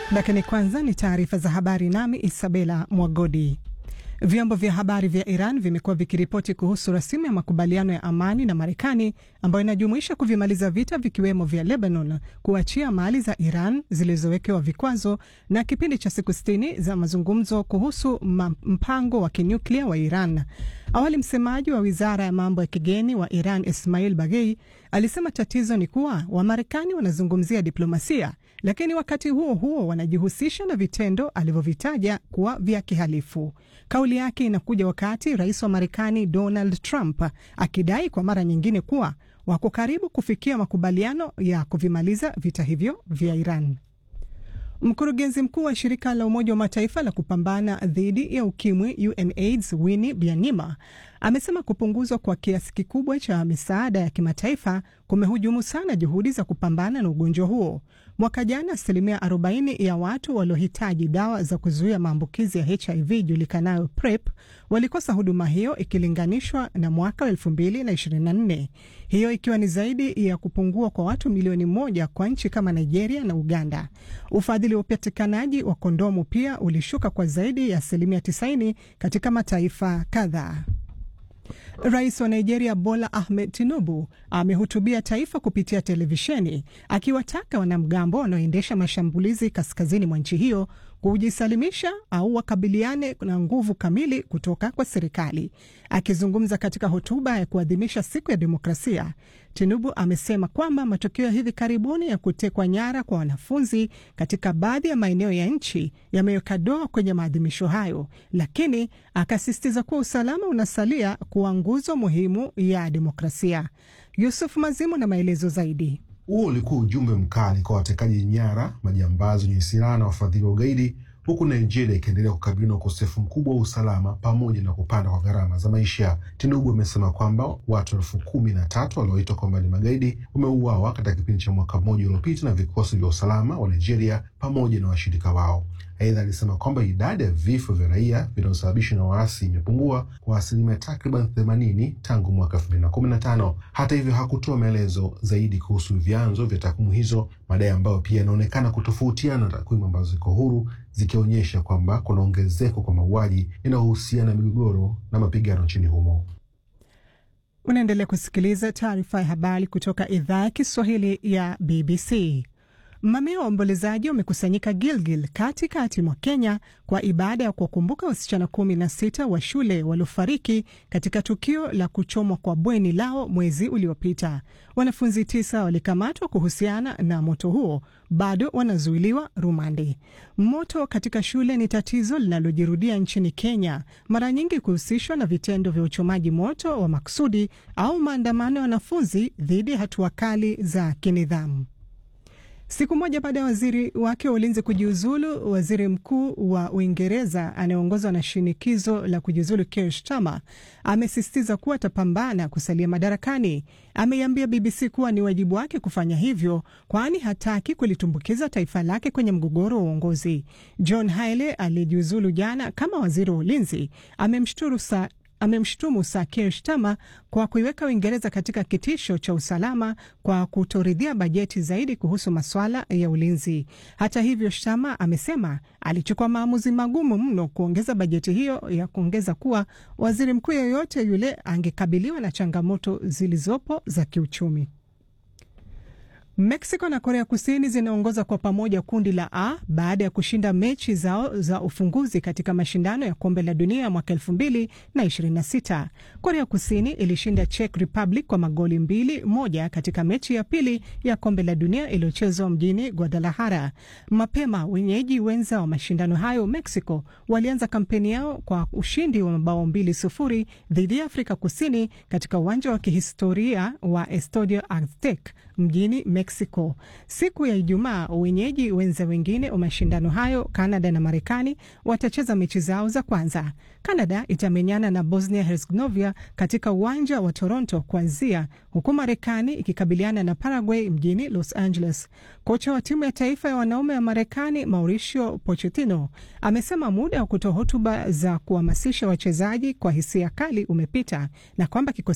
Lakini kwanza ni taarifa za habari, nami Isabela Mwagodi. Vyombo vya habari vya Iran vimekuwa vikiripoti kuhusu rasimu ya makubaliano ya amani na Marekani ambayo inajumuisha kuvimaliza vita vikiwemo vya Lebanon, kuachia mali za Iran zilizowekewa vikwazo na kipindi cha siku sitini za mazungumzo kuhusu mpango wa kinyuklia wa Iran. Awali msemaji wa wizara ya mambo ya kigeni wa Iran Ismail Bagei alisema tatizo ni kuwa Wamarekani wanazungumzia diplomasia, lakini wakati huo huo wanajihusisha na vitendo alivyovitaja kuwa vya kihalifu. Kauli yake inakuja wakati rais wa Marekani Donald Trump akidai kwa mara nyingine kuwa wako karibu kufikia makubaliano ya kuvimaliza vita hivyo vya Iran. Mkurugenzi mkuu wa shirika la Umoja wa Mataifa la kupambana dhidi ya ukimwi UNAIDS Winnie Byanyima amesema kupunguzwa kwa kiasi kikubwa cha misaada ya kimataifa kumehujumu sana juhudi za kupambana na ugonjwa huo. Mwaka jana asilimia 40 ya watu waliohitaji dawa za kuzuia maambukizi ya HIV julikanayo PrEP walikosa huduma hiyo ikilinganishwa na mwaka wa 2024, hiyo ikiwa ni zaidi ya kupungua kwa watu milioni moja kwa nchi kama Nigeria na Uganda. Ufadhili wa upatikanaji wa kondomu pia ulishuka kwa zaidi ya asilimia 90 katika mataifa kadhaa. Rais wa Nigeria Bola Ahmed Tinubu amehutubia taifa kupitia televisheni akiwataka wanamgambo wanaoendesha mashambulizi kaskazini mwa nchi hiyo kujisalimisha au wakabiliane na nguvu kamili kutoka kwa serikali. Akizungumza katika hotuba ya kuadhimisha siku ya demokrasia, Tinubu amesema kwamba matukio ya hivi karibuni ya kutekwa nyara kwa wanafunzi katika baadhi ya maeneo ya nchi yameweka doa kwenye maadhimisho hayo, lakini akasisitiza kuwa usalama unasalia kuwa nguzo muhimu ya demokrasia. Yusuf Mazimu na maelezo zaidi. Huo ulikuwa ujumbe mkali kwa watekaji nyara, majambazi wenye silaha na wafadhili wa ugaidi, huku Nigeria ikiendelea kukabiliwa na ukosefu mkubwa wa usalama pamoja na kupanda kwa gharama za maisha. Tinubu amesema kwamba watu elfu kumi na tatu walioitwa kwamba ni magaidi wameuawa katika kipindi cha mwaka mmoja uliopita na vikosi vya usalama wa Nigeria pamoja na washirika wao. Aidha, alisema kwamba idadi ya vifo vya raia vinavyosababishwa na waasi imepungua kwa asilimia takriban themanini tangu mwaka elfu mbili na kumi na tano. Hata hivyo hakutoa maelezo zaidi kuhusu vyanzo vya takwimu hizo, madai ambayo pia yanaonekana kutofautiana na takwimu ambazo ziko huru zikionyesha kwamba kuna ongezeko kwa mauaji yanayohusiana na migogoro na mapigano nchini humo. Unaendelea kusikiliza taarifa ya habari kutoka idhaa ya Kiswahili ya BBC. Mamia wa waombolezaji wamekusanyika Gilgil katikati mwa Kenya kwa ibada ya kuwakumbuka wasichana kumi na sita wa shule waliofariki katika tukio la kuchomwa kwa bweni lao mwezi uliopita. Wanafunzi tisa walikamatwa kuhusiana na moto huo, bado wanazuiliwa rumande. Moto katika shule ni tatizo linalojirudia nchini Kenya, mara nyingi kuhusishwa na vitendo vya uchomaji moto wa makusudi au maandamano ya wanafunzi dhidi ya hatua kali za kinidhamu. Siku moja baada ya waziri wake wa ulinzi kujiuzulu, waziri mkuu wa Uingereza anayeongozwa na shinikizo la kujiuzulu Keir Starmer amesisitiza kuwa atapambana kusalia madarakani. Ameiambia BBC kuwa ni wajibu wake kufanya hivyo, kwani hataki kulitumbukiza taifa lake kwenye mgogoro wa uongozi. John Haile aliyejiuzulu jana kama waziri wa ulinzi amemshturu sa amemshutumu Sir Keir Starmer kwa kuiweka Uingereza katika kitisho cha usalama kwa kutoridhia bajeti zaidi kuhusu masuala ya ulinzi. Hata hivyo, Starmer amesema alichukua maamuzi magumu mno kuongeza bajeti hiyo, ya kuongeza kuwa waziri mkuu yeyote yule angekabiliwa na changamoto zilizopo za kiuchumi. Mexico na Korea Kusini zinaongoza kwa pamoja kundi la A baada ya kushinda mechi zao za ufunguzi katika mashindano ya kombe la dunia mwaka elfu mbili na ishirini na sita. Korea Kusini ilishinda Czech Republic kwa magoli mbili moja katika mechi ya pili ya kombe la dunia iliyochezwa mjini Guadalajara. Mapema wenyeji wenza wa mashindano hayo Mexico walianza kampeni yao kwa ushindi wa mabao mbili sufuri dhidi ya Afrika Kusini katika uwanja wa kihistoria wa Estadio Aztec mjini Mexico. Siku ya Ijumaa, wenyeji wenza wengine wa mashindano hayo, Canada na Marekani, watacheza mechi zao za kwanza. Canada itamenyana na Bosnia Herzegovina katika uwanja wa Toronto kuanzia, huku Marekani ikikabiliana na Paraguay mjini Los Angeles. Kocha wa timu ya taifa ya wanaume ya Marekani Mauricio Pochettino amesema muda wa kutoa hotuba za kuhamasisha wachezaji kwa hisia kali umepita na kwamba kikosi